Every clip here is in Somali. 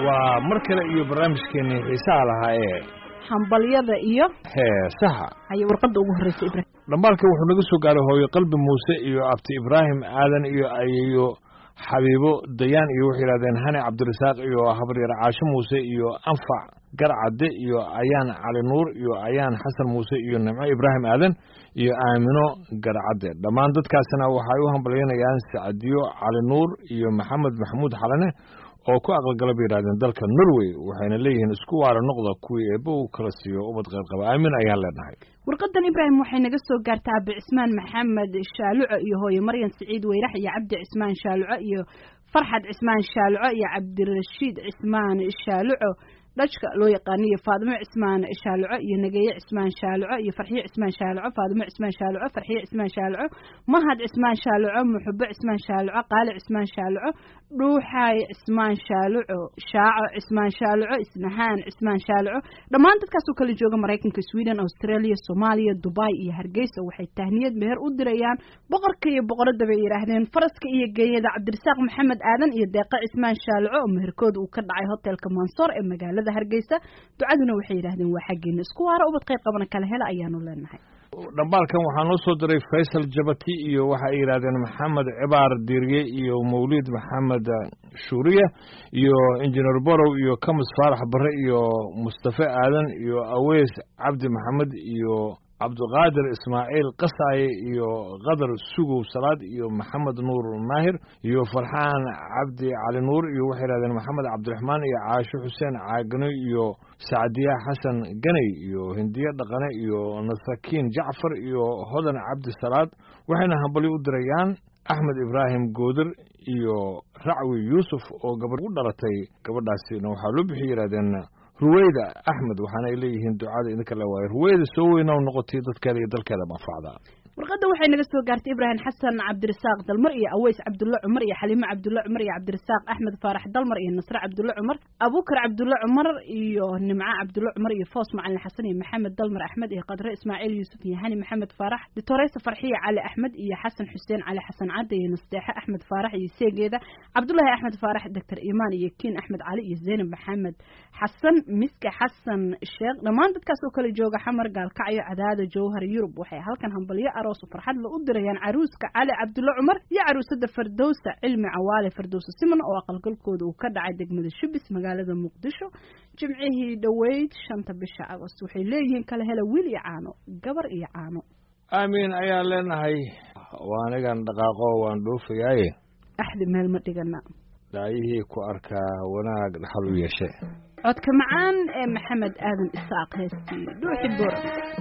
waa mar kale iyo barnaamijkeenii xiisaha lahaa ee hambalyada iyo heesaha ayay warqadda ugu horreysay ibraahim dhambaalka wuxuu naga soo gaaray hooyo qalbi muuse iyo abti ibraahim aadan iyo ayeyo xabiibo dayaan iyo waxay yidhahdeen hani cabdirasaaq iyo habaryar caasho muuse iyo anfac garcadde iyo ayaan cali nuur iyo ayaan xasan muuse iyo nimco ibraahim aadan iyo aamino garcadde dhammaan dadkaasina waxay u hambalyanayaan sacdiyo cali nuur iyo maxamed maxamuud xalane oo ku aqalgala bay yidhahdeen dalka norway waxayna leeyihiin isku waara noqda kuwii eebba uu kala siiyo ubad qaybqaba aamin ayaan leenahay warqadan ibraahim waxay naga soo gaartaa abi cismaan maxamed shaaluco iyo hooye maryan siciid weyrax iyo cabdi cismaan shaaluco iyo farxad cismaan shaaluco iyo cabdirashiid cismaan shaaluco dhajka loo yaqaano iyo faadimo cismaan shaaluco iyo nageeye cismaan shaaluco iyo farxiyo cismaan shaaluco faadimo cismaan shaaluco farxiyo cismaan shaaluco mahad cismaan shaaluco muxubo cismaan shaaluco qaali cismaan shaaluco dhuuxaay cismaan shaaluco shaaco cismaan shaaluco isnahaan cismaan shaaluco dhammaan dadkaasoo kala jooga maraykanka sweden australia soomaaliya dubai iyo hargeysa waxay tahniyad meher u dirayaan boqorka iyo boqoradda bay yidhaahdeen faraska iyo geeyada cabdirasaaq maxamed aadan iyo deeqa cismaan shaaluco oo meherkooda uu ka dhacay hotelka mansoor ee magaalada hargeysa ducaduna waxay yidhahdeen waa xaggeena isku waara ubad qayb qabana kala hela ayaanu leenahay dhambaalkan waxaa noo soo diray faysal jabati iyo waxa ay yidhahdeen maxamed cibaar diiriye iyo mawlid maxamed shuuriya iyo injineer borow iyo kamis faarax bare iyo mustafe aadan iyo aweys cabdi maxamed iyo cabdiqaadir ismaaciil qasaaye iyo qadar sugow salaad iyo maxamed nuur maahir iyo farxaan cabdi cali nuur iyo waxay yidhahdeen maxamed cabdiraxmaan iyo caasho xuseen caagano iyo sacdiya xasan ganey iyo hindiye dhaqane iyo nasakiin jacfar iyo hodan cabdi salaad waxayna hambali u dirayaan axmed ibraahim goodir iyo racwi yuusuf oo gabadh u dhalatay gabadhaasina waxaa loo bixiyay yidhahdeen ruweyda axmed waxaana ay leeyihiin ducada idinka le waayo ruweyda soo weyna noqotay dadkeeda iyo dalkeeda manfacda warqadda waxay naga soo gaartay ibraahim xasan cabdirasaaq dalmar iyo aweys cabdulle cumar iyo xaliime cabdulle cumar iyo cabdirasaaq axmed faarax dalmar iyo nasre cabdulle cumar abuukar cabdulle cumar iyo nimco cabdulle cumar iyo foos macalin xasan iyo maxamed dalmar axmed iyo qadre ismaaciil yuusuf iyo hani maxamed faarax ditoreysa farxiya cali axmed iyo xasan xuseen cali xasan cadde iyo nasteexe axmed faarax iyo seegeeda cabdullaahi axmed faarax doctor imaan iyo kiin axmed cali iyo zeynab maxamed xasan miske xasan sheekh dhammaan dadkaas oo kala jooga xamar gaalkacyo cadaada jowhar yurub waxay halkan hambalyo aroos farxad la u dirayaan caruuska cali cabdulle cumar iyo caruusada fardowsa cilmi cawaale fardowsa siman oo aqalgalkooda uu ka dhacay degmada shubis magaalada muqdisho jimcihii dhoweyd shanta bisha agost waxay leeyihiin kala hela wiil iyo caano gabar iyo caano aamiin ayaan leenahay waa anigan dhaqaaqo waan dhoofayaaye axdi meel ma dhigana daayihii ku arkaa wanaag dhaxal u yeeshe codka macaan ee maxamed aadan isaaq heestii dhuuxi bor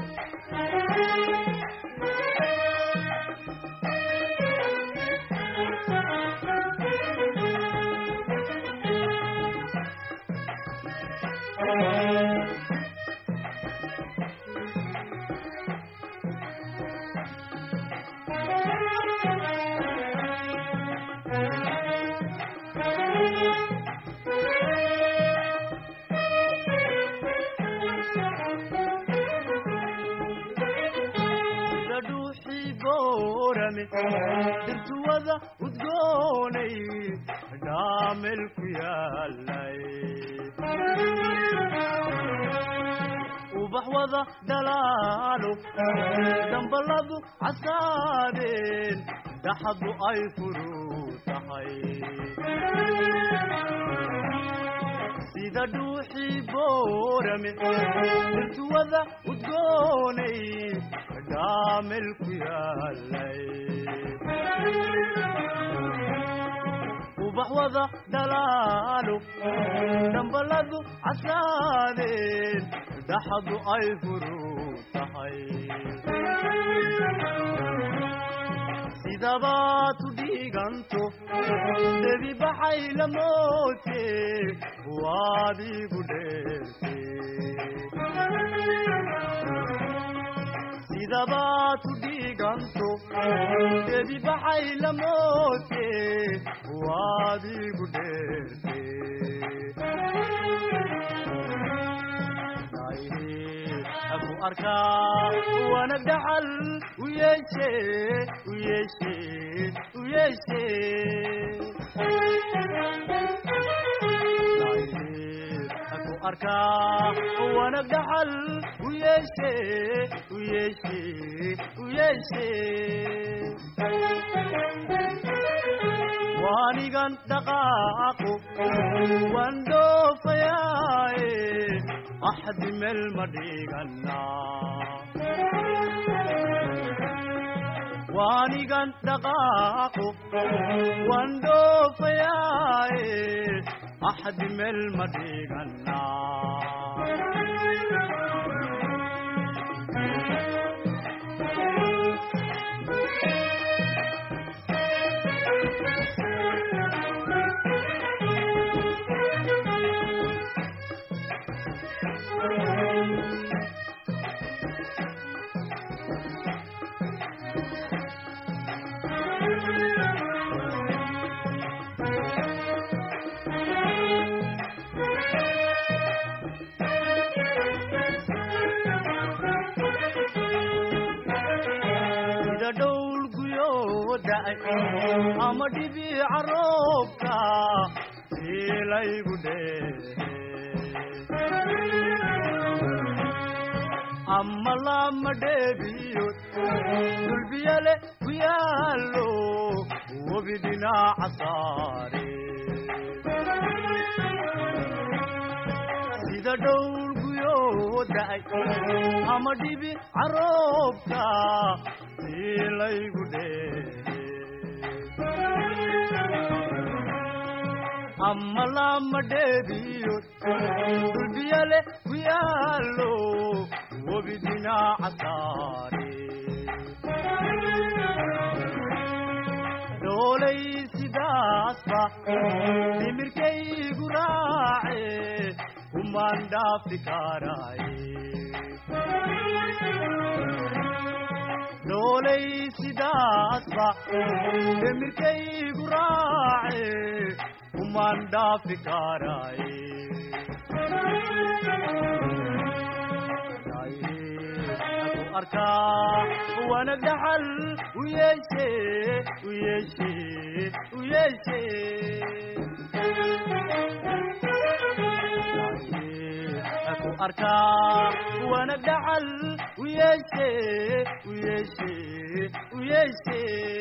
dirtuwada udgoonay dhaamel ku yaalay ubax wada dhalaalo dambaladu casaadeen daxadu ay furu tahay sida dhuuxii boorame dirtuwada udgoonay dhaamel ku yaalay ubax wada dhalaalo dambaladu casaadeen daxadu ay furu tahay sidabaad u dhiiganto debi baxay la moote waad igu dheerte sidabaad u dhiiganto debi baxay la moote waad igu dheerte aku arkaa wana dhaxal u yeeshe u yeeshe u yeeshe arkaa wanag dhaxal u yeeshe u yeeshe u yeeshe waanigan dhaqaaqo waan dhoofayaaye axdi meel ma dhiganaa waanigan dhaqaaqo waan dhoofayaaye axdi meel ma dhiganaa sida dhowl guyoo da'ay ama dhibiica roobka siilaygu dheehe ama lama dheebiyo dulbiyale ku yaallo webi dhinaca saare sida dhowl guyoo da'ay ama dhibi caroobka siilaygu dheehe ama lama dheebiyo dulbiyale ku yaallo webi dhinaca saare doolay sidaasba dhimirkaygu raace kumaan dhaafi karaaye doolay sidaasba dhimirkaygu raace kumaan dhaafi karaaye ku arkaa wanag dhaxal u yeeshe u yeeshe u yeeshe ku arkaa wanag dhaxal u yeeshe u yeeshe u yeeshe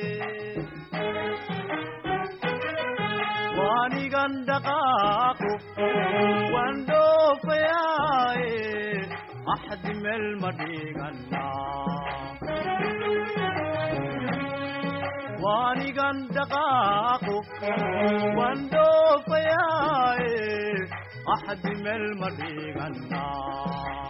waanigan dhaqaaqo waan dhoofayaaye axdi meel ma dhiganaa waanigan dhaqaaqo waan dhoofayaaye axdi meel ma dhiganaa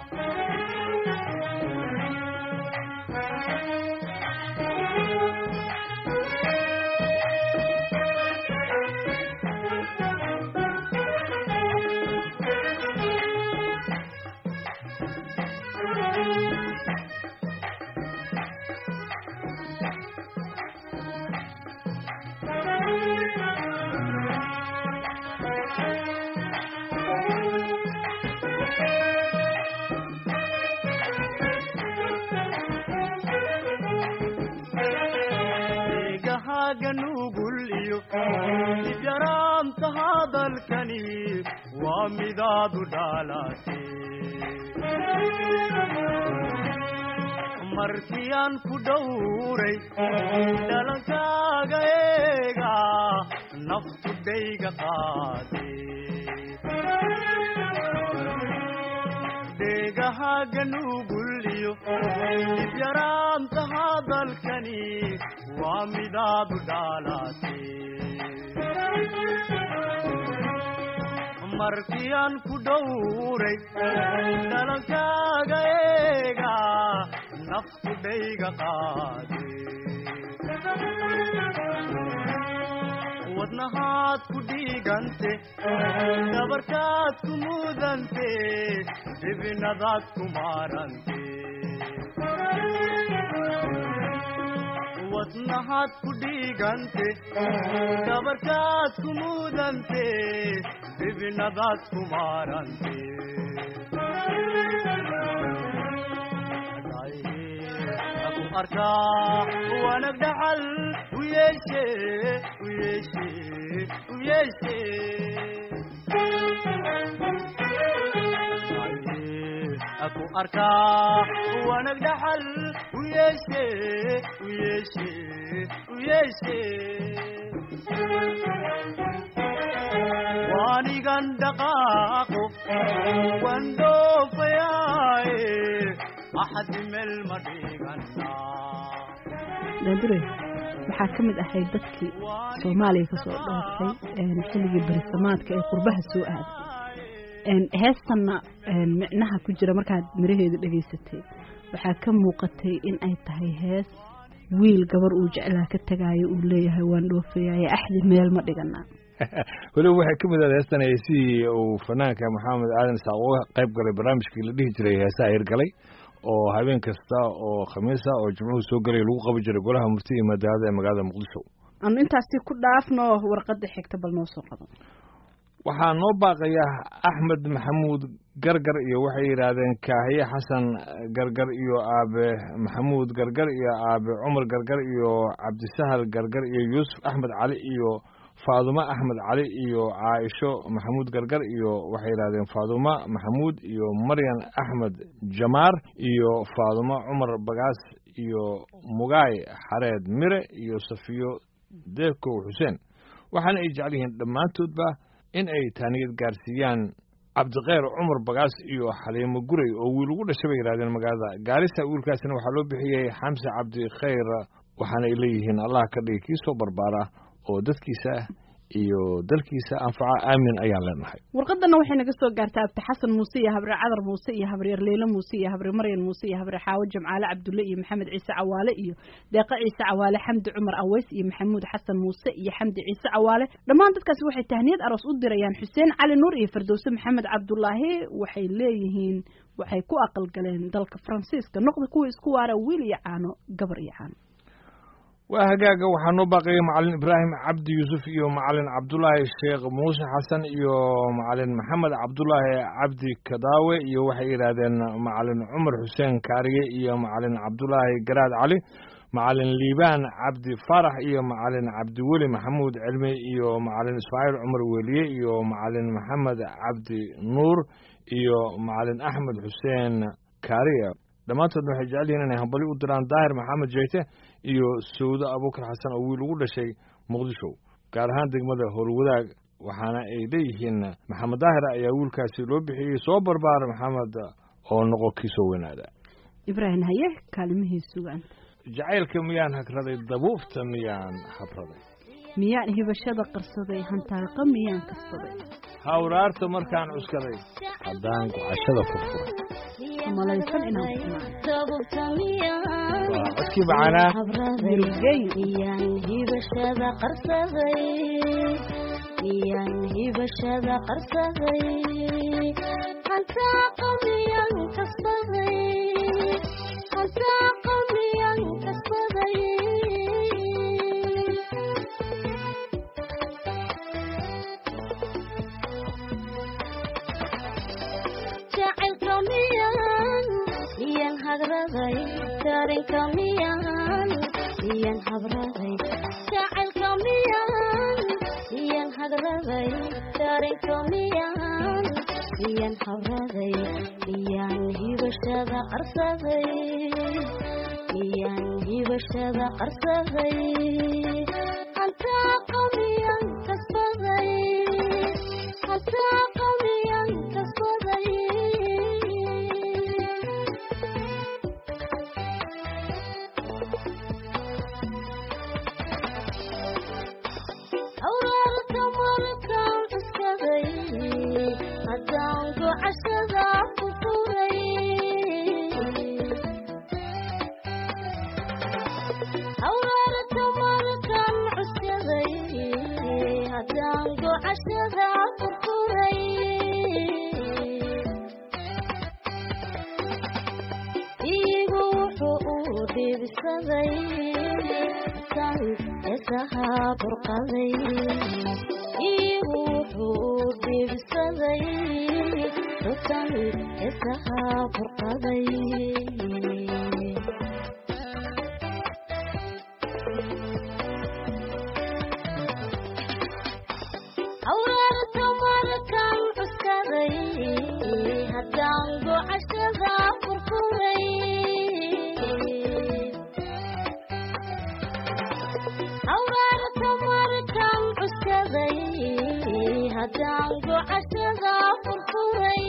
deegahaaga nugul iyo dibyaraanta hadalkani waa midaadu dhaalate markii aan ku dhowray dhalankaaga eega naftu dhayga qaade deegahaaga nugul iyo dibyaraanta hadalkani waa midaadu dhaalate markii aan ku dhowray dhalankaaga eega naftu dhayga qaade wadnahaad ku dhiigante dhabarkaad ku mudante dhibinadaad ku maarante wadnahaad ku dhiigante dhabarkaad ku mudante dhibinadaad ku maarante ku arkaa wanag dhaxal u yeeshe u yeeshe u yeeshe arkaa wanag dhaxal u yeeshe u yeeshe u yeeshe waanigan dhaqaaqo wan dhoofayaaye axadi meel ma dhiganaa daandure waxaa ka mid ahayd dadkii soomaaliya kasoo dhooftay xilligii berisamaadka ee qurbaha soo aaday heestanna micnaha ku jira markaad miraheeda dhegaysatay waxaa ka muuqatay in ay tahay hees wiil gabar uu jeclaa ka tegaayo uu leeyahay waan dhoofayaye axdi meel ma dhiganaa weliba waxay ka mid ahayd heestan heesihii uu fanaanka maxamed aadan isaaq uga qayb galay barnaamijkii la dhihi jiray heesaha hirgalay oo habeen kasta oo khamiisa oo jimcuhu soo gelay lagu qaban jiray golaha murti iyo madaalada ee magaalada muqdisho anu intaasi ku dhaafno warqadda xigta bal noo soo qaban waxaa noo baaqaya axmed maxamuud gargar iyo waxay yidhaahdeen kaahiye xasan gargar iyo aabe maxamuud gargar iyo aabe cumar gargar iyo cabdisahal gargar iyo yuusuf axmed cali iyo faadumo axmed cali iyo caaisho maxamuud gargar iyo waxay yidhahdeen faadumo maxamuud iyo maryan axmed jamaar iyo faadumo cumar bagaas iyo mugaay xareed mire iyo safiyo deekow xuseen waxaana ay jecel yihiin dhammaantoodba in ay taaniyad gaarsiiyaan cabdikheyr cumar bagaas iyo xaliimo guray oo wiil ugu dhashay bay yidhahdeen magaalada gaarisa wiilkaasina waxaa loo bixiyey xamse cabdikheyr waxaana ay leeyihiin allah ka dhigi kii soo barbaara oo dadkiisa iyo dalkiisa anfaca aamin ayaan leenahay warqadana waxay naga soo gaartaa abdi xasan muuse iyo habre cadar muuse iyo habreer leyle muuse iyo habre maryan muuse iyo habre xaawo jamcaale cabdulle iyo maxamed ciise cawaale iyo deeqa ciise cawaale xamdi cumar aweys iyo maxamuud xasan muuse iyo xamdi ciise cawaale dhammaan dadkaasi waxay tahniyad aroos u dirayaan xuseen cali nuur iyo firdowse maxamed cabdulaahi waxay leeyihiin waxay ku aqalgaleen dalka faransiiska noqda kuwa isku waara wiil iyo caano gabar iyo caano waa hagaaga waxaa noo baaqaya macalin ibraahim cabdi yuusuf iyo macalin cabdulaahi sheekh muuse xasan iyo macalin maxamed cabdulaahi cabdi kadaawe iyo waxay yidhaahdeen macalin cumar xuseen kaariye iyo macalin cabdulaahi garaad cali macalin liibaan cabdi faarax iyo macalin cabdiweli maxamuud cilmi iyo macalin ismaaciil cumar weliye iyo macalin maxamed cabdi nuur iyo macalin axmed xuseen kaariye dhammaantoodna waxay jecel yihiin inay hambali u diraan daahir maxamed jeyte iyo sawdo abuukar xasan oo wiil ugu dhashay muqdisho gaar ahaan degmada howlwadaag waxaana ay leeyihiin maxamed daahir ayaa wiilkaasi loo bixiyey soo barbaar maxamed oo noqo kii soo weynaada ibraahim haye kaalimihii sugaan jacaylka miyaan hagraday dabuufta miyaan habraday miyaan hibashada qarsaday hantaaqa miyaan kasaday hawraarta markaan cuskaday haddaan gocashada furfuray malaysan inaan waa codkii macanaa miyaan hibashada qarsaday miyaan hibashada qarsaday hantaaqa miyaan kasaday hantaaqa miyaan kasaday jacaylka miyaan miyaan hagraday darinka miyaan miyaan habraday jacaylka miyaan miyaan hagraday darinka miyaan miyaan habraday miyaan hibashada qarsaday miyaan hibashada qarsaday hantaaqa miyaan kasbaday hantaaqa miyaan kasbaday awraarta markaan cuskaday haddaan gocashada ku furay awraarta markaan cuskaday haddaan gocashada ku furay iigu wuxuu u dhiibsaday tan heesaha burqaday iigu wuxuu u dhiibsaday tan heesaha burqaday awraarta markaan cuskaday haddaan gocashada ku burqaday haddaan gocashada furfuray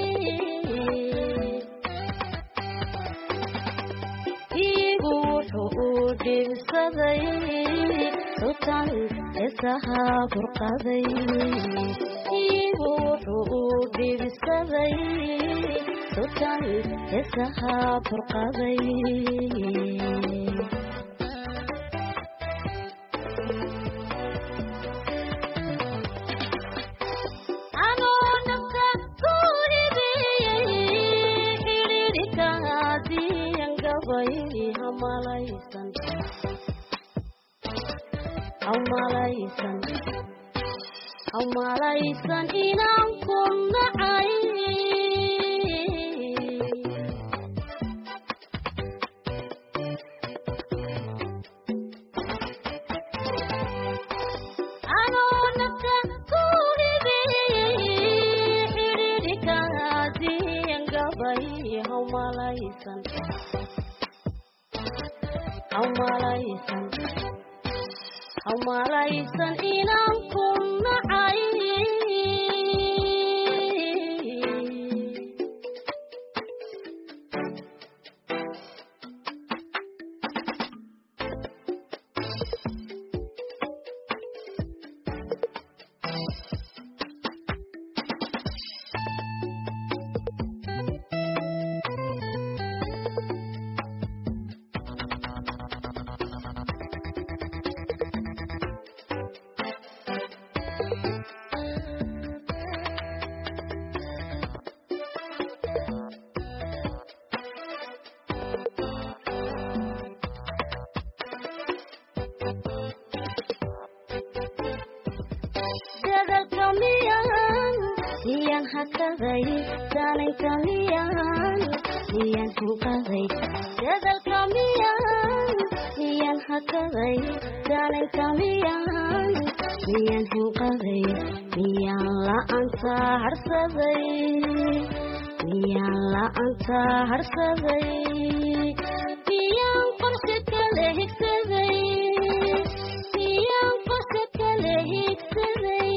iigu wuxuu u dhibsaday sultan heesaha burqaday iigu wuxuu u dhibsaday sultan heesaha burqaday anoo nafta ku hibiyey xidhiidhikaadiyan gabay hamalaysan hamalaysan hamalaysan inaan ku nacay anoo nafta ku hibiyey xidhiidhikaadiyan gabay hamalaysan hamalaysan hamalaysan inaan ku nacay dadalka miyaan miyaan hakaday daananka miyaan miyaan hunqaday dadalka miyaan miyaan hakaday daananka miyaan miyaan hunqaday miyaan la'aanta harsaday miyaan la'aanta harsaday miyaan qorshe kale higsaday miyaan qorshe kale higsaday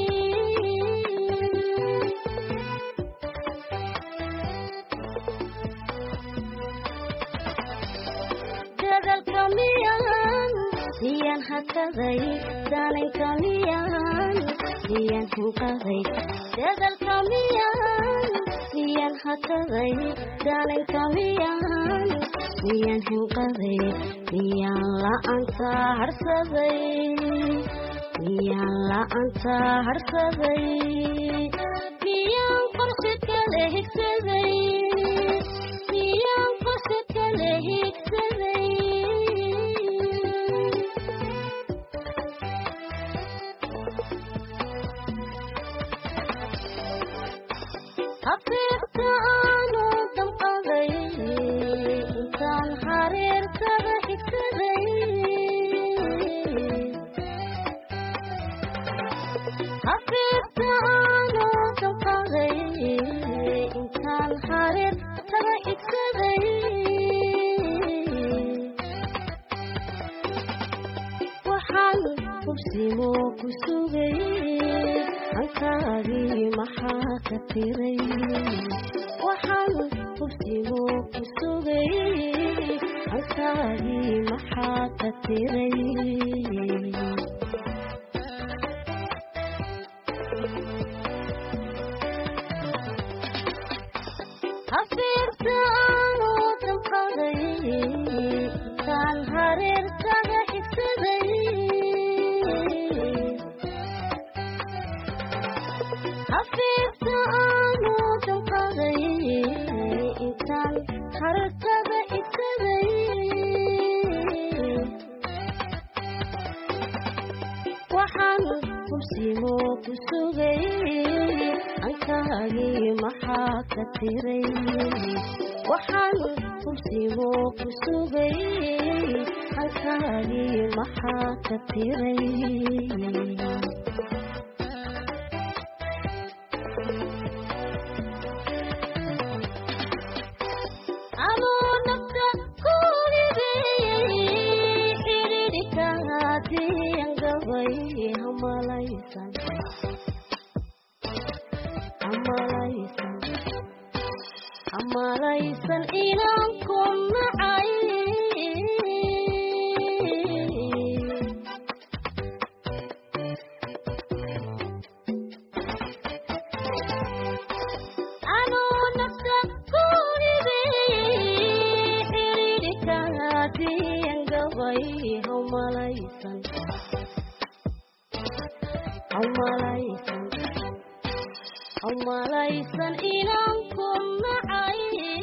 dadalka miyaan miyaan hakaday daananka miyaan miyaan hunqaday dadalka miyaan miyaan hakaday daananka miyaan miyaan hunqaday miyaan la'aanta harsaday miyaan la'aanta harsaday miyaan qorshe kale higsaday miyaan qorshe kale higsaday hafiirta aanu damqaday intaan xariirtada xigsaday hafiirta aanu damqaday intaan xariirtada xigsaday waxaan hubsimo ku sugay hankaagii maxaa ka tiray waxaan hubsimo ku sugay hankaagii maxaa ka tiray hafiirta aanu damqaday intaan hareertada xigsaday hafiirta aanu damqaday intaan hareertada xigsaday waxaan hubsimo ku sugay ankaagii maxaa ka tiray waxaan hubsimo ku sugay ankaagii maxaa ka tiray anoo nafta ku hibiyey xidhiidhikaadiyan gabay hamalaysan hamalaysan hamalaysan inaan ku nacay anuu nafta ku hibey xiriirka hadiyan gabay hamalaysan hamalaysan hamalaysan inaan ku nacay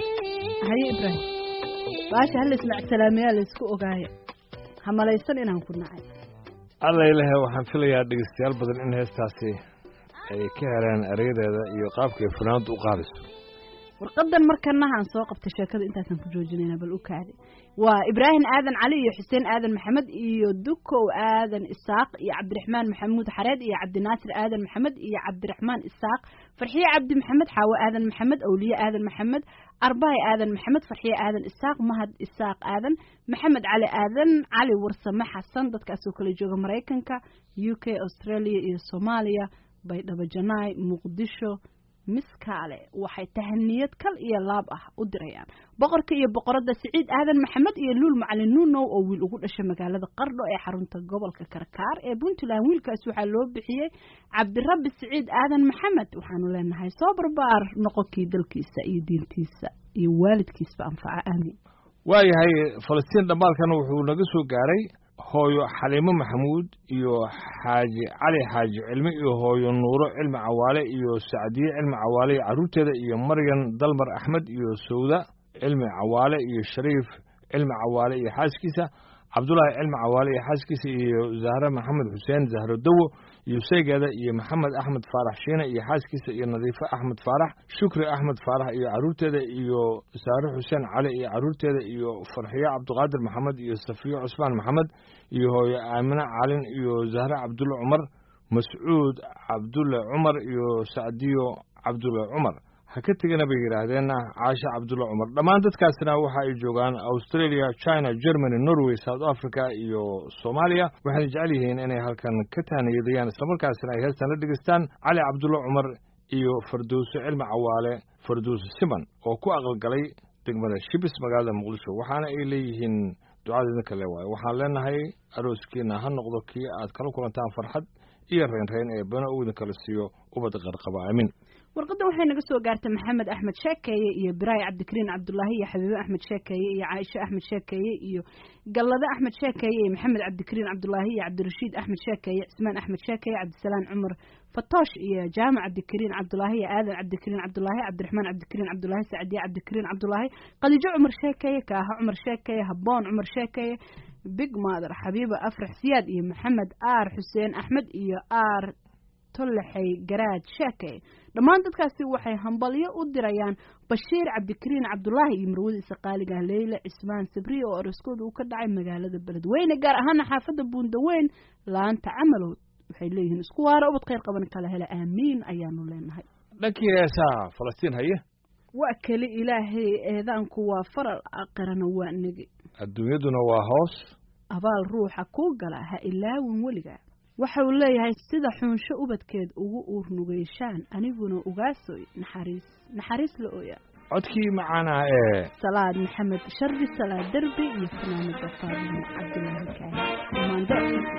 Haye Ibrahim. baasha hal ismacsalaamayaa la isku ogaaya hamalaysan inaan ku nacay alla ilahe waxaan filayaa dhegeystayaal badan in heestaasi ay ka heleen erayadeeda iyo qaabka ay fanaanadu u qaadayso warqadan markanahaan soo qabtay sheekada intaasaan ku joojinayna bal u kaadi waa ibraahim aadan cali iyo xuseen aadan maxamed iyo dukow aadan isaaq iyo cabdiraxmaan maxamuud xareed iyo cabdinaasir aadan maxamed iyo cabdiraxmaan isaaq farxiye cabdi maxamed xaawo aadan maxamed awliye aadan maxamed arbaay aadan maxamed farxiye aadan isaaq mahad isaaq aadan maxamed cali aadan cali warsame xasan dadkaasoo kala jooga maraykanka u k australia iyo soomaaliya baydhabo janaay muqdisho miskaale waxay tahaniyad kal iyo laab ah u dirayaan boqorka iyo boqoradda siciid aadan maxamed iyo luul macalin nuunow oo wiil ugu dhashay magaalada qardho ee xarunta gobolka karkaar ee puntland wiilkaas waxaa loo bixiyey cabdirabbi siciid aadan maxamed waxaanu leenahay soo barbaar noqonkii dalkiisa iyo diintiisa iyo waalidkiisba anfaca aamiin waayahay falastiin dhambaalkan wuxuu naga soo gaaray hooyo xaliimo maxamuud iyo xaaji cali xaaji cilmi iyo hooyo nuuro cilmi cawaale iyo sacdiye cilmi cawaale iyo carruurteeda iyo maryan dalmar axmed iyo sawda cilmi cawaale iyo shariif cilmi cawaale iyo xaaskiisa cabdulaahi cilmi cawaale iyo xaaskiisa iyo zahre maxamed xuseen zahro dawo iyo seegeeda iyo maxamed axmed faarax shiine iyo xaaskiisa iyo nadiifo axmed faarax shukri axmed faarax iyo carruurteeda iyo saare xuseen cali iyo carruurteeda iyo farxiyo cabdiqaadir maxamed iyo safiyo cusmaan maxamed iyo hooyo aamine calin iyo zahre cabdulle cumar mascuud cabdulle cumar iyo sacdiyo cabdulle cumar ha ka tegana bay yidhaahdeen caashe cabdulle cumar dhammaan dadkaasna waxa ay joogaan australia china germany norway south africa iyo soomaaliya waxayna jecel yihiin inay halkan ka taaniyadayaan islamarkaasina ay heestan la dhegeystaan cali cabdulle cumar iyo fardowso cilmi cawaale fardowso siman oo ku aqalgalay degmada shibis magaalada muqdisho waxaana ay leeyihiin ducada idinka le waayo waxaan leenahay arooskiina ha noqdo kii aad kala kulantaan farxad iyo reynreyn ee bana uu idinkala siiyo ubad qarqaba aamin warqadda waxay naga soo gaartay maxamed axmed sheekeeye iyo biraay cabdikariin cabdulaahi iyo xabiibe axmed sheekeeye iyo caaisho axmed sheekeeye iyo gallade axmed sheekeeye iyo maxamed cabdikariin cabdulaahi iyo cabdirashiid axmed sheekeeye cismaan axmed sheekeeye cabdisalaan cumar fatoosh iyo jaamac cabdikariin cabdulaahi iyo aadan cabdikariin cabdulaahi cabdiraxmaan cabdikariin cabdulaahi sacdiye cabdikariin cabdulaahi khadiijo cumar sheekeeye kaaha cumar sheekeeye habboon cumar sheekeeye big mother xabiiba afrax siyaad iyo maxamed aar xuseen axmed iyo aar tollexey garaad sheekey dhammaan dadkaasi waxay hambalyo u dirayaan bashiir cabdikariin cabdulaahi iyo marwadiisa qaaliga leyle cismaan sabriye oo araskooda uu ka dhacay magaalada beledweyne gaar ahaana xaafadda buundaweyn laanta camalow waxay leeyihiin isku waara ubad khayr qaban kala hela aamiin ayaanu leenahay dhankii heesaha falastiin haye waa keli ilaahay eedaanku waa faral aqirana waa negi adduunyaduna waa hoos abaal ruuxa kuu gala ha ilaawin weligaa waxa uu leeyahay sida xuunsho ubadkeed ugu uurnugeyshaan aniguna ugaasoy naxariis naxariis la ooya codkii macaanaa ee salaad maxamed shardi salaad derbi iyo fanaanada faarimo cabdulaahi kaani maando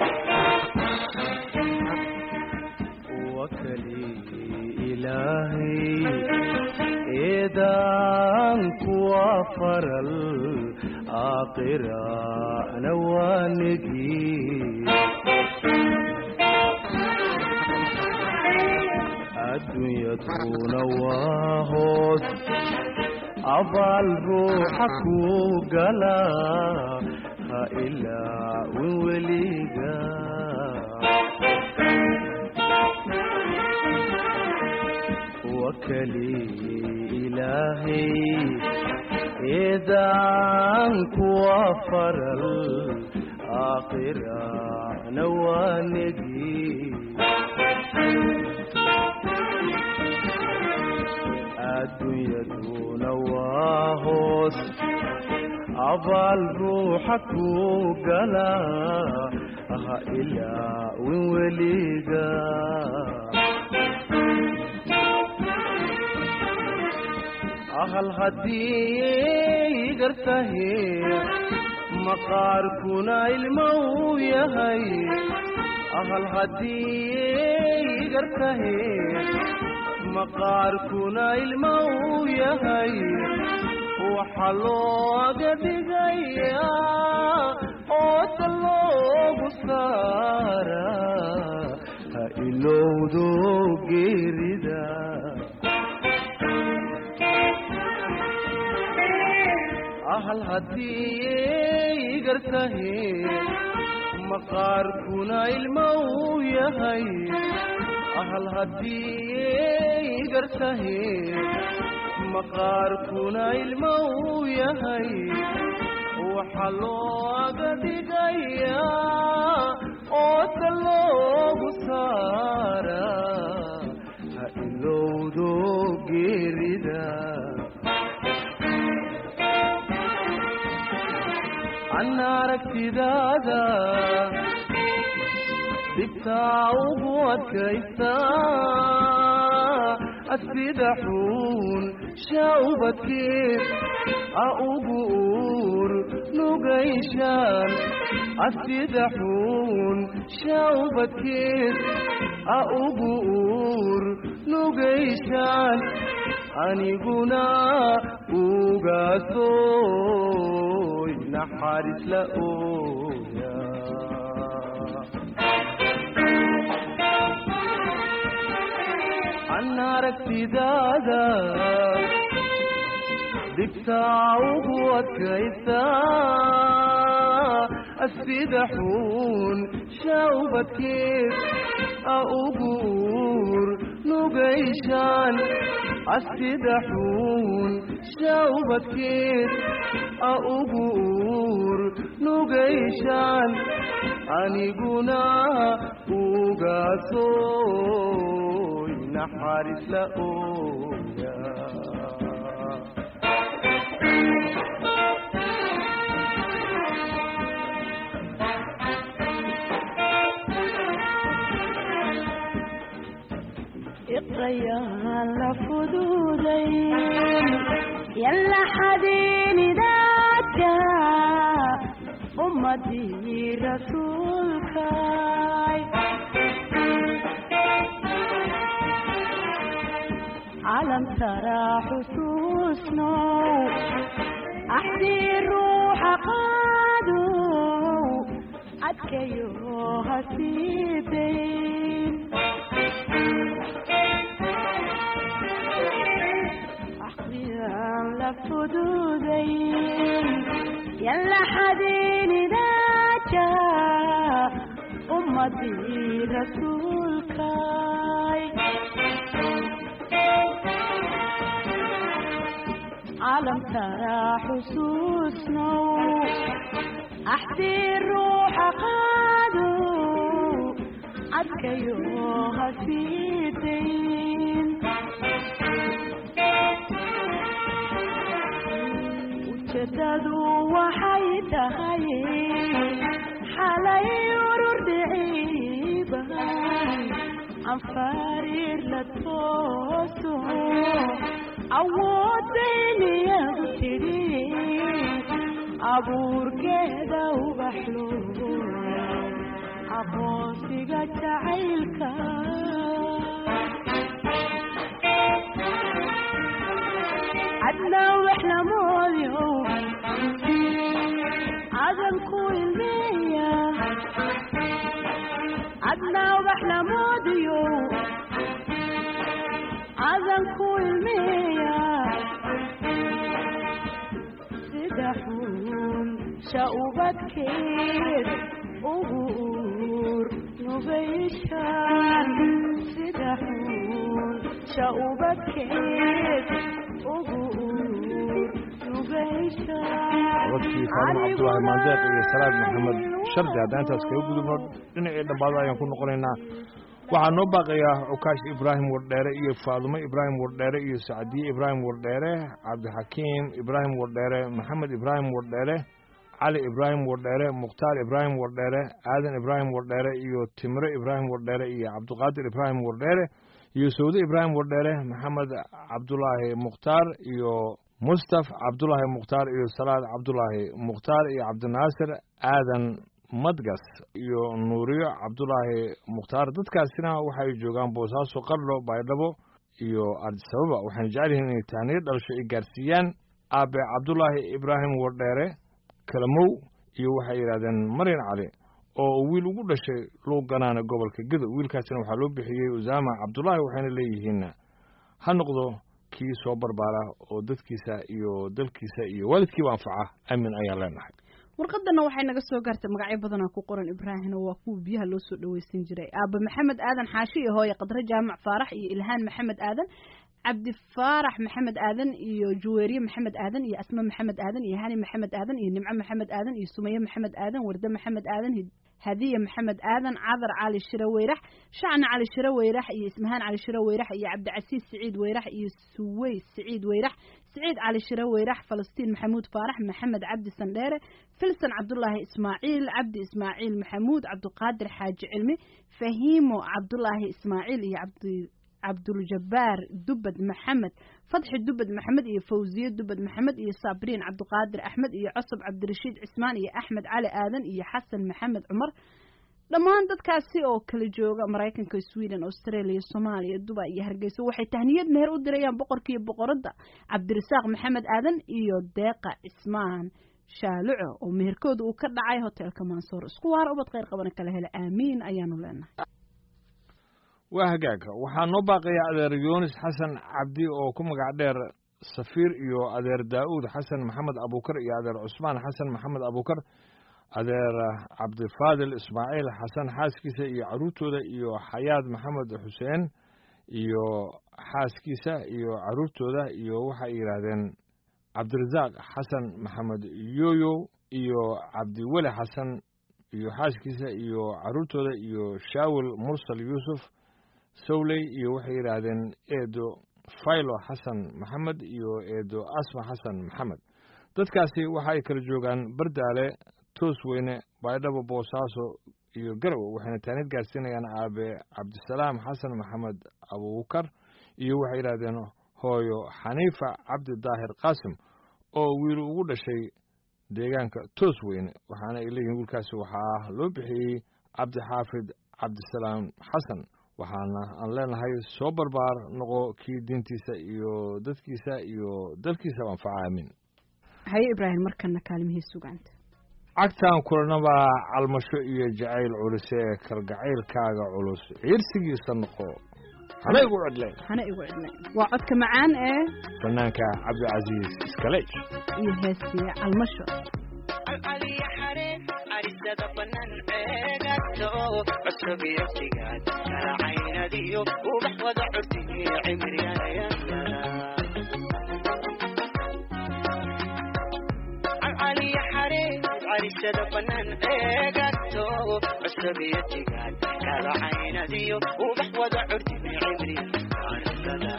wakali ilaahay eedaan kuwa faral aakhirana waanigi adduunyaduna waa hoos abaal ruuxa kuu gala ha ilaawin weliga wakali ilaahay eedaan kuwa faral aakhirana waanegi adduunyaduna waa hoos abaal ruuxa kuu gala ha ilaawin weliga ahal haddii gartahe maqaarkuna ilmo uu yahay ahal haddii gartahe maqaarkuna ilmo uu yahay waxa looga dhigayaa ooda loogu saara ha ilowdo geerida ahal haddii gartahe maqaarkuna ilmo uu yahay ahal haddii gartahe maqaarkuna ilmo uu yahay waxa looga dhigayaa ooda loogu saara ha ilowdo geerida an aragtidaada dhibtaa ugu adkaysta asida xuun shaubadkeed a ugu uur nugayshaan asida xuun shaubadkeed a ugu uur nugayshaan aniguna ugaasoy naxariis la ooya an aragtidaada dhibtaa ugu adkaysta asida xuun shaubadkeed a ugu uur nugayshaan asida xuun shaubadkeed a ugu uur nugayshaan aniguna ugaasoy naxariis la ooya iqrayaan la fududayn yalla xadiinidaadka ummadii rasuulkay calam taraa xusuusnow axdii ruuxa qaadow adkayo hasiidayn axdiyaan la fududayn yalla xadiinidaadka ummadii rasuulkay calam taraa xusuusnow axdii ruuxa qaadow adkayo hasiidayn ujeedadu waxay tahay xalay urur dhiciiban anfariir la tooso awooddayniyadu tidhi abuurkeeda ubaxlo aqoonsiga jacaylka cadnaa wax lamoodyo cadanku ilmeeya cadnaa wax lamoodiyo cadanku ilmeeya sida xun shaubadkeed ugu uur nugayshaan sida xun shaubadkeed ugu uur nugayshaan codkii faarumo cabdulaahi maandeeq iyo salaad maxamed shardi haddaan intaas kaga gudubno dhinacii dhammaado ayaan ku noqonaynaa waxaa noo baaqayaa cukaash ibraahim wardheere iyo faadumo ibraahim wardheere iyo sacdiye ibraahim wardheere cabdixakiim ibraahim wardheere maxamed ibraahim wardheere cali ibraahim wardheere mukhtaar ibraahim wardheere aadan ibraahim wardheere iyo timre ibraahim wardheere iyo cabdiqaadir ibraahim wardheere iyo sawde ibraahim wardheere maxamed cabdulaahi mukhtaar iyo mustaf cabdulaahi mukhtaar iyo salaad cabdulaahi mukhtaar iyo cabdinaasir aadan madgas iyo nuuriyo cabdulaahi mukhtaar dadkaasina waxay joogaan boosaaso qardho baydhabo iyo ardisababa waxayna jecel yihiin inay tahniyo dhalasho ay gaarsiiyaan aabe cabdulaahi ibraahim wardheere kalamow iyo waxay yidhahdeen maryan cali oo wiil ugu dhashay luugganaana gobolka gedo wiilkaasina waxaa loo bixiyey usaama cabdulaahi waxayna leeyihiin ha noqdo kii soo barbaara oo dadkiisa iyo dalkiisa iyo waalidkiiba anfaca aamin ayaan leenahay warqadana waxay naga soo gaartay magacyo badanaa ku qoran ibraahim oo waa kuwa biyaha loo soo dhaweysan jiray aaba maxamed aadan xaashi iyo hooye qadre jaamac faarax iyo ilhaan maxamed aadan cabdi faarax maxamed aadan iyo juweeriye maxamed aadan iyo asma maxamed aadan iyo hani maxamed aadan iyo nimco maxamed aadan iyo sumaye maxamed aadan warde maxamed aadan hadiye maxamed aadan cadar cali shire weyrax shacna cali shire weyrax iyo ismahaan cali shire weyrax iyo cabdicasiis siciid weyrax iyo suweys siciid weyrax siciid cali shire weyrax falastiin maxamuud faarax maxamed cabdi sandheere filson cabdulaahi ismaaciil cabdi ismaaciil maxamuud cabdiqaadir xaaji cilmi fahiimo cabdulaahi ismaaciil iyo cabdi cabduljabaar dubad maxamed fadxi dubad maxamed iyo fawziye dubad maxamed iyo sabriin cabdiqaadir axmed iyo cosab cabdirashiid cismaan iyo axmed cali aadan iyo xasan maxamed cumar dhammaan dadkaasi oo kala jooga maraykanka sweden australia soomaaliya dubai iyo hargeysa waxay tahniyad meher u dirayaan boqorkiiyo boqoradda cabdirasaaq maxamed aadan iyo deeqa cismaan shaaluco oo meherkooda uu ka dhacay hotelka mansoor isku waara ubad kheyr qabana kala hela aamiin ayaanu leenahay waa hagaag waxaa noo baaqaya adeer yunis xasan cabdi oo ku magac dheer safiir iyo adeer daa'uud xasan maxamed abuukar iyo adeer cusmaan xasan maxamed abuukar adeer cabdifaadil ismaaciil xasan xaaskiisa iyo caruurtooda iyo xayaad maxamed xuseen iyo xaaskiisa iyo caruurtooda iyo waxay yidhaahdeen cabdirasaaq xasan maxamed yoyo iyo cabdiweli xasan iyo xaaskiisa iyo caruurtooda iyo shaawil mursal yuusuf sawley iyo waxay yidhaahdeen eedo faylo xasan maxamed iyo eedo asma xasan maxamed dadkaasi waxa ay kala joogaan bardaale toos weyne baydhabo boosaaso iyo garowe waxayna taanid gaarsiinayaan aabe cabdisalaam xasan maxamed abuukar iyo waxay yidhaahdeen hooyo xaniifa cabdi daahir qaasim oo wiil ugu dhashay deegaanka toos weyne waxaana ay leeyihiin wiilkaasi waxaa loo bixiyey cabdixaafid cabdisalaam xasan waxaana aan leenahay soo barbaar noqo kii diintiisa iyo dadkiisa iyo dalkiisaba anfaca aamin haye ibraahim markana kaalmihii sugaanta cagtaan kulanaba calmasho iyo jacayl culus ee kalgacaylkaaga culus ciirsigiisa noqo hana igu codleen hana igu cidnay waa codka macaan ee fanaanka cabdicasiis iskaleej iyo heestiya calmasho alcaliya xareen arisada banan eegato cusub iyo sigaad kala caynadiyo ubax wada curtiyo cimriyayasana alcaliya xareen arisada banan eegato cusub iyo sigaad kala caynadiyo ubax wada curtiyo cimriyayasana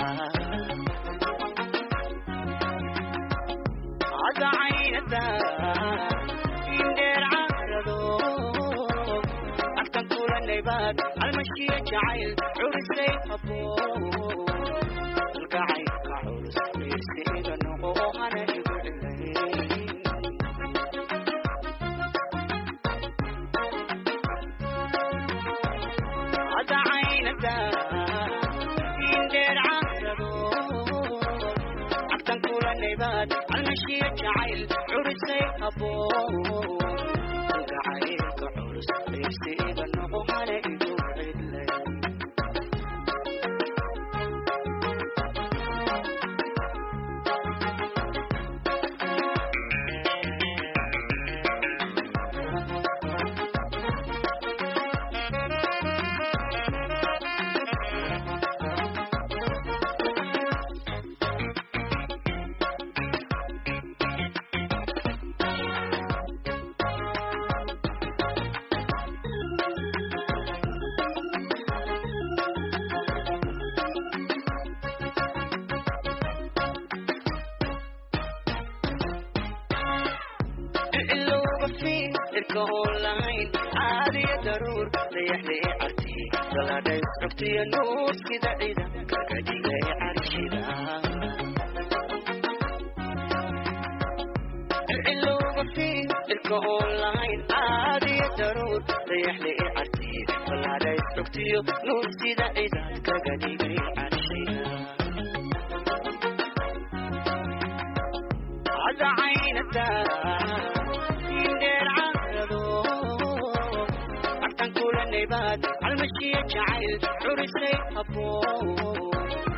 عد عينتا يندير عرضو أكتن كل النيبات المشي جعيل عرسي أبو القعيد كعرس يرسي بنقو أنا يقول عد عينتا يندير عرضو أكتن كل النيبات المشي جعيل عرسي أبو القعيد كعرس يرسي بنقو أنا يقول irka oon lahayn caadiya daruur dayaxlee carti galadhay xogtiya nuur sida cida kaga dhigay carshida cilowga fiin irka oon lahayn caadiya daruur dayaxlee carti galadhay xogtiya nuur sida cida kaga dhigay carshida عد عينك يندير عقده عفتن كل النبات عالمشية جعيل عرسي أبوه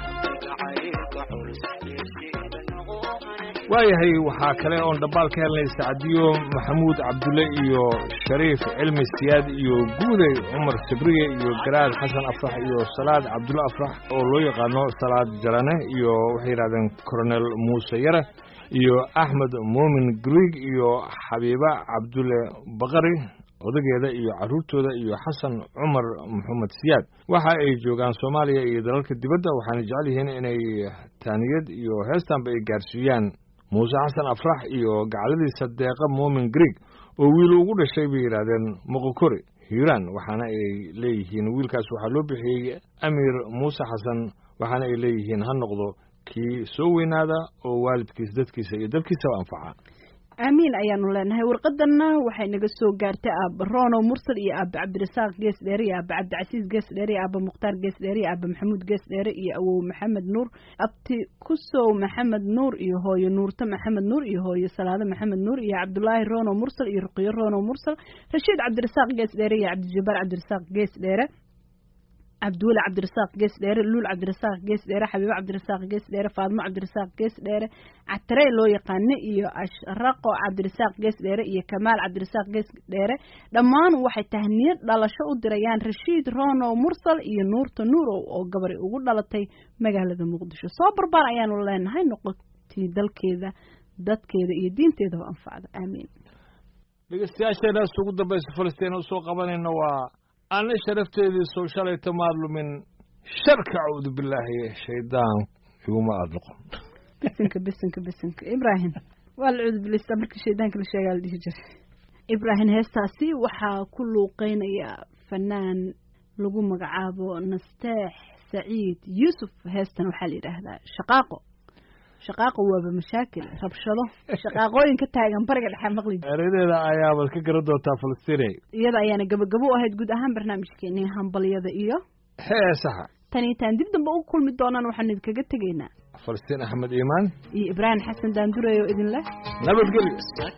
جعيل كحرس يسيب النغوة waayahay waxaa kale oon dhabaal ka helnay sacdiyo maxamuud cabdulle iyo shariif cilmi siyaad iyo guuday cumar sabriye iyo garaad xasan afrax iyo salaad cabdulle afrax oo loo yaqaano salaad jarane iyo waxay yidhahdeen coronel muuse yare iyo axmed muumin griig iyo xabiiba cabdulle baqari odageeda iyo carruurtooda iyo xasan cumar maxamed siyaad waxa ay joogaan soomaaliya iyo dalalka dibadda waxaana jecel yihiin inay taaniyad iyo heestanba ay gaarsiiyaan muuse xasan afrax iyo gacladiisa deeqa muumin griig oo wiil ugu dhashay bay yidhaahdeen moqokori hiiraan waxaana ay leeyihiin wiilkaas waxaa loo bixiyey amiir muuse xasan waxaana ay leeyihiin ha noqdo kii soo weynaada oo waalidkiisa dadkiisa iyo dalkiisaba anfaca aamiin ayaanu leenahay warqadanna waxay naga soo gaartay aaba rono mursal iyo aaba cabdirasaaq gees dheere iyo aaba cabdicasiis gees dheere iyo aaba mukhtaar gees dheere iyo aaba maxamuud gees dheere iyo awow maxamed nuur abti kusow maxamed nuur iyo hooyo nuurta maxamed nuur iyo hooyo salaado maxamed nuur iyo cabdulaahi rono mursal iyo ruqiyo rono mursal rashiid cabdirasaaq gees dheere iyo cabdijabaar cabdirasaaq gees dheere cabdiweli cabdirasaaq gees dheere luul cabdirasaaq gees dheere xabiibo cabdirasaaq gees dheere faadmo cabdirasaaq gees dheere catarey loo yaqaano iyo ashraqo cabdirasaaq gees dheere iyo kamaal cabdirasaaq gees dheere dhammaan waxay tahniyad dhalasho u dirayaan rashiid rono mursal iyo nuurta nuurow oo gabari ugu dhalatay magaalada muqdisho soo barbaar ayaanu leenahay noqotii dalkeeda dadkeeda iyo diinteedaba anfacda aamiin dhegeystayaasheenaas ugu dambaysa falastiin usoo qabanayna waa ana sharafteedii soo shalayta maadlumin sharka cawdu bilaahi shaydaan iguma aad noqon bisinka bisinka bisinka ibraahim waa la cuudubilaystaa markii shaydaanka la sheegaa la dhihi jiray ibraahim heestaasi waxaa ku luuqeynaya fanaan lagu magacaabo nasteex saciid yuusuf heestan waxaa la yidhaahdaa shaqaaqo shaqaaqo waaba mashaakil rabshado shaqaaqooyin ka taagan bariga dhexe maqli jira eradeeda ayaabaad ka garan doontaa falastiinay iyada ayaana gabagabo u ahayd guud ahaan barnaamijkeeni hambalyada iyo heesaha tan iyo taan dib dambe ugu kulmi doonaan waxaanu idinkaga tegaynaa falastiin axmed iimaan iyo ibraahim xasan daandureey oo idin leh nabadgelyo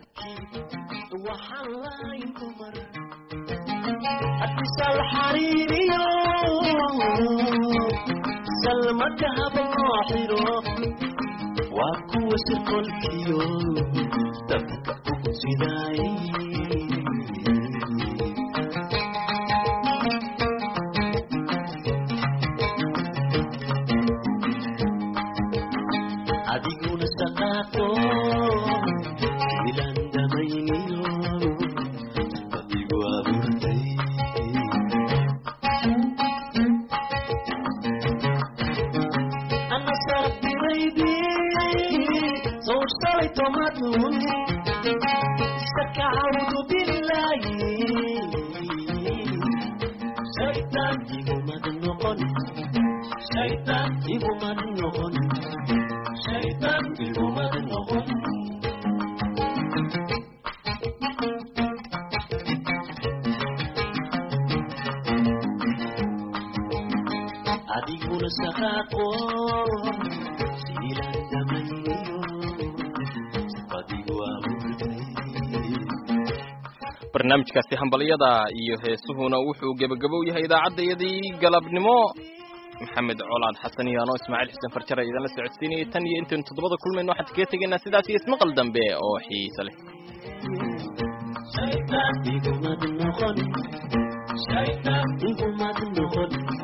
حتسال حريريو سلمك هباحرو واكو سكول كيو تبقى سيداي adiguna saqaaqo ilandamaynio adigu abuurtay ana saabtiraydi sawshalay tomadun sakacawdu bilaayi shaytaan igumad noqon shaytaan igumad noqon shaytaan igumad noqon adiguna saqaaqo siiladamayniyo adigu abuurtay barnaamijkaasi hambalyada iyo heesuhuna wuxuu gebagabow yahay idaacaddayadii galabnimo maxamed colaad xasan iyo anoo ismaaciil xuseen farjara idinla socodsiinayay tan iyo intaynu toddobada kulmayno waxaan kaga tegaynaa sidaas iyo ismaqal dambe oo xiise leh shaytaan igumad noqon shaytaan igumad noqon